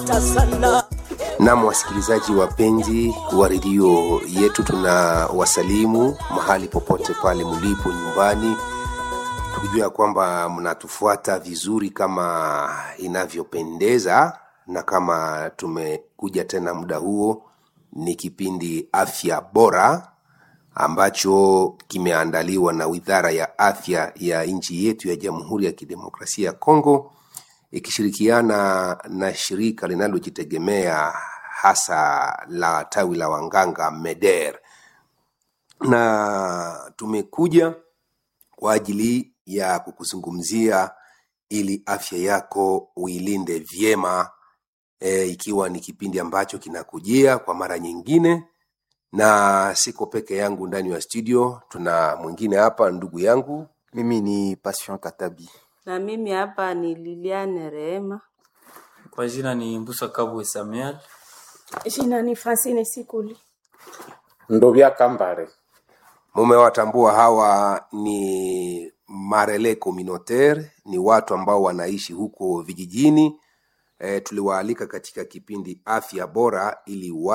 napata sana Nam, wasikilizaji wapenzi wa redio yetu, tuna wasalimu mahali popote pale mlipo nyumbani, tukijua kwamba mnatufuata vizuri kama inavyopendeza, na kama tumekuja tena muda huo, ni kipindi afya bora ambacho kimeandaliwa na Wizara ya Afya ya nchi yetu ya Jamhuri ya Kidemokrasia ya Kongo ikishirikiana na shirika linalojitegemea hasa la tawi la wanganga MEDER, na tumekuja kwa ajili ya kukuzungumzia ili afya yako uilinde vyema e, ikiwa ni kipindi ambacho kinakujia kwa mara nyingine, na siko peke yangu ndani ya studio, tuna mwingine hapa, ndugu yangu Mimi ni Passion Katabi. Na mimi hapa ni Liliane Rehema. Kwa jina ni Mbusa Kabwe Samuel. Jina ni Francine Sikuli. Ndovya Kambare. Mumewatambua hawa ni marele communautaire, ni watu ambao wanaishi huko vijijini. E, tuliwaalika katika kipindi afya bora ili wa